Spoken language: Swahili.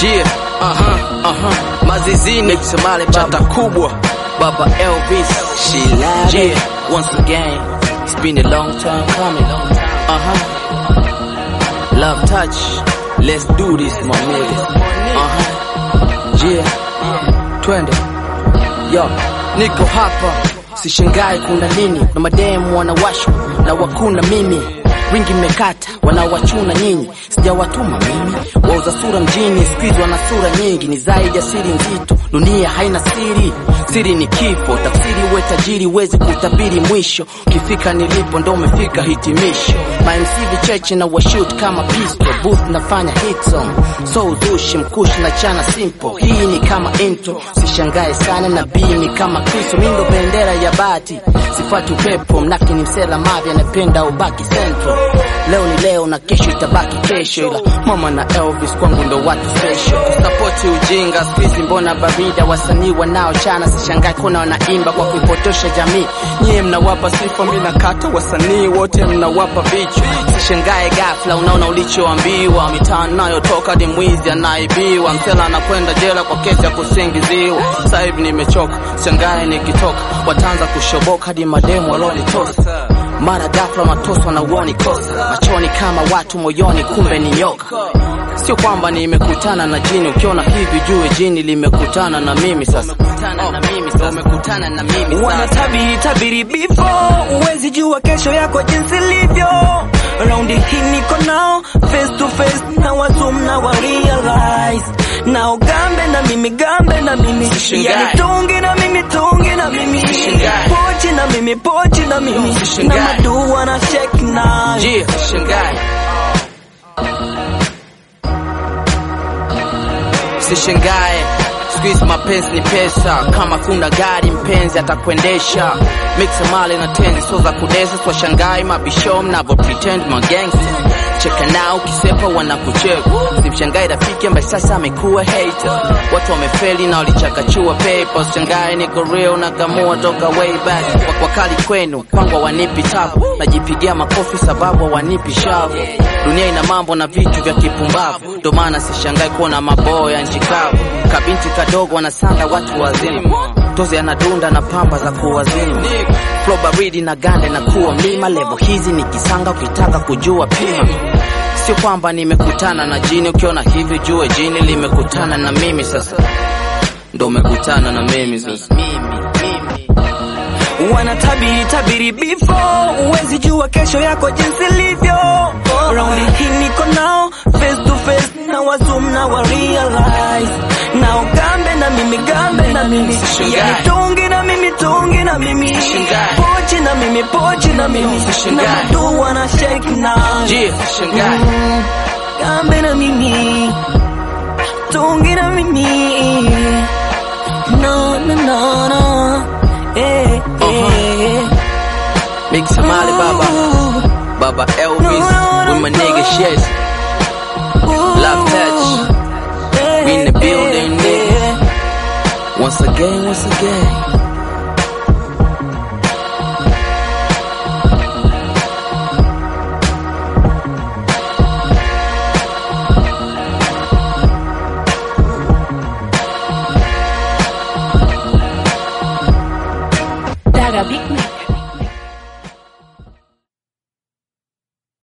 Jia, aha, aha, mazizini Somali chata kubwa Baba Elvis Shilade. Jia, once again It's been a long time coming Uh-huh Love touch Let's do this my nigga Uh-huh Jia, twende Yo, niko hapa Sishangai kuna nini na mademu wanawashwa na wakuna mimi wingi mmekata wanawachuna nyinyi sijawatuma mimi wauza sura mjini squeeze wana sura nyingi ni zaidi ya siri nzito dunia haina siri siri ni kifo tafsiri uwe tajiri wezi kutabiri mwisho ukifika nilipo ndo umefika hitimisho mamc vicheche na washoot kama pistol booth nafanya hit song so uzushi mkushi na chana simple hii ni kama intro sishangae sana na bii ni kama kristo mindo bendera ya bati sifati upepo mnaki ni msela mavi anapenda ubaki central leo ni leo na kesho itabaki kesho ila mama na elvis kwangu ndo watu special kusapoti ujinga skuizi mbona barida wasanii wanaochana sishangae kuna wanaimba kwa kuipotosha jamii nyie mnawapa sifa mi nakata wasanii wote mnawapa vichwa sishangae gafla unaona ulichoambiwa mitaa nayotoka ni mwizi anaibiwa msela anakwenda jela kwa kesi ya kusingiziwa sasa hivi nimechoka shangae nikitoka wataanza kushoboka hadi mademu walonitosa mara ghafla matoswa na uoni kosa machoni kama watu moyoni kumbe ni nyoka sio kwamba nimekutana na jini ukiona hivi jue jini limekutana na mimi sasa umekutana na mimi sasa wanatabiri tabiri bifo uwezi jua kesho yako jinsi ilivyo raundi hii niko nao face to face na wazum na wa realize nao gambe na mimi gambe na mimi Sishangae. yani tungi na mimi tungi na mimi Sishangae. pochi na mimi pochi na mimi na Sishangae. madu wana shake na Jia, shangae sishangae squeeze mapenzi ni pesa kama kuna gari mpenzi atakuendesha mixa male na tenzi so za kudesa swashangai mabisho mnavo pretend magangster cheka nao kisepa wanakucheka simshangai rafiki ambaye sasa amekuwa hater watu wamefeli na walichakachua paper shangai niko real na kamua toka way back kwa, kwa kali kwenu kwangu wanipi tabu najipigia makofi sababu wanipi shavu dunia ina mambo na vitu vya kipumbavu ndo maana sishangai kuona maboya nchi kavu kabinti kadogo wanasanda watu wazima tozi anadunda na pamba za kuwazima flow baridi na gande na kuwa mlima levo hizi ni kisanga ukitaka kujua pima sio kwamba nimekutana na jini ukiona hivi jue jini limekutana na mimi sasa ndo umekutana na mimi sasa wanatabiri tabiri bifo uwezi jua kesho yako jinsi ilivyo raundi hii niko nao face to face na wazum na wa realize nao gambe na mimi gambe na mimi Sishangae. yani tungi na mimi tungi na mimi Sishangae. pochi na mimi pochi na mimi Sishangae. na madu wana shake na Jia, shangae Mm, gambe na mimi tungi na mimi no no no no eh eh Big Somali Baba Baba Elvis with my nigga shit Love touch We in the building, nigga. Once again, once again